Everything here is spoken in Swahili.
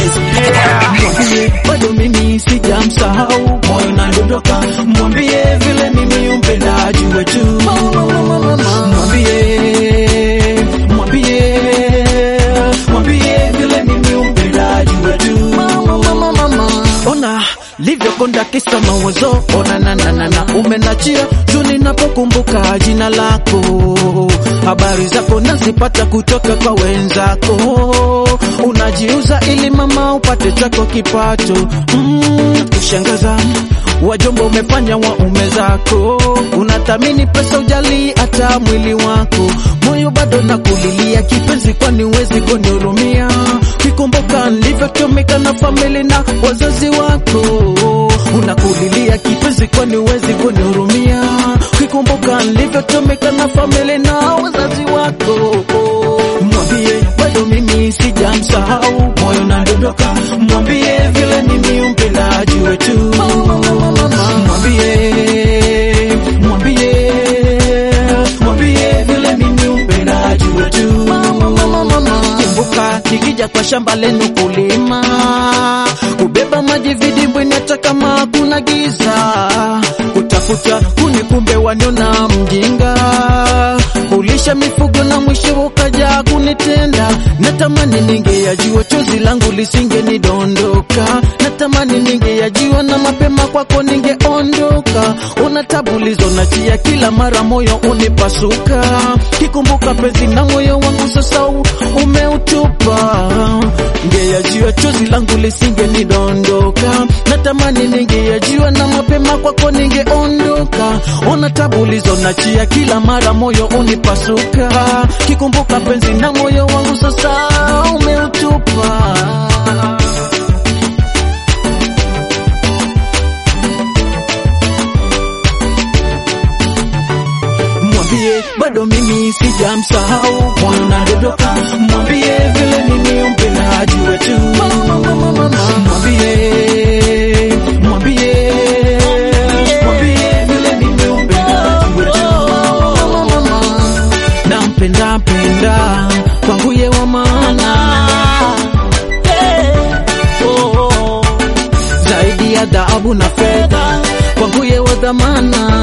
Mwambie bado mimi sijamsahau, moyo nadondoka. Mwambie vile mimi umpenda ajue tu. Mwambie, mwambie, mwambie vile mimi umpenda ajue tu. Ona livyokonda kisa mawazo, ona na na na na umenachia tu ninapokumbuka jina lako, habari zako nazipata kutoka kwa wenzako, unajiuza ili mama upate chako kipato. Mm, kushangaza wajomba umefanya waume zako, unathamini pesa ujali hata mwili wako, moyo bado nakulilia kipenzi, kwani uwezi kunihurumia kikumbuka nilivyotumika na famili na wazazi wako, unakulilia kipenzi, kwani uwezi kunihurumia kikumbuka nilivyotumika na famili na wazazi wako. Mwambie bado mimi sijamsahau, moyo nadondoka. Mwambie vile mimi umpenda ajue tu. Mwambie, mwambie, mwambie vile mimi umpenda ajue tu. Kumbuka nikija kwa shamba lenu kulima, kubeba maji vidimbwini hata kama kuna giza, kutafuta kuni kumbe waniona mjinga, kulisha mifugo na mwisho ukaja kunitenda. Natamani ningeyajua chozi langu lisingenidondoka, natamani ningeyajua na mapema kwako ningeondoka. Una tabu lizonatia kila mara, moyo unipasuka, kikumbuka penzi na moyo wangu sasa u- umeutupa. Ngeyajua chozi langu lisingenidondoka, natamani ningeyajua na mapema kwako ningeondoka. Ona tabu lizonatia kila mara, moyo unipasuka, kikumbuka penzi na moyo wangu sasa umeutupa. Mwambie bado mimi sijamsahau, moyo nadondoka. Mwambie vile mimi umpenda ajue tu. Mwambie, mwambie, mwambie vile mimi umpenda ajue tu. Nampenda penda kwangu ye wa maana zaidi ya dhahabu na fedha, kwangu ye wa dhamana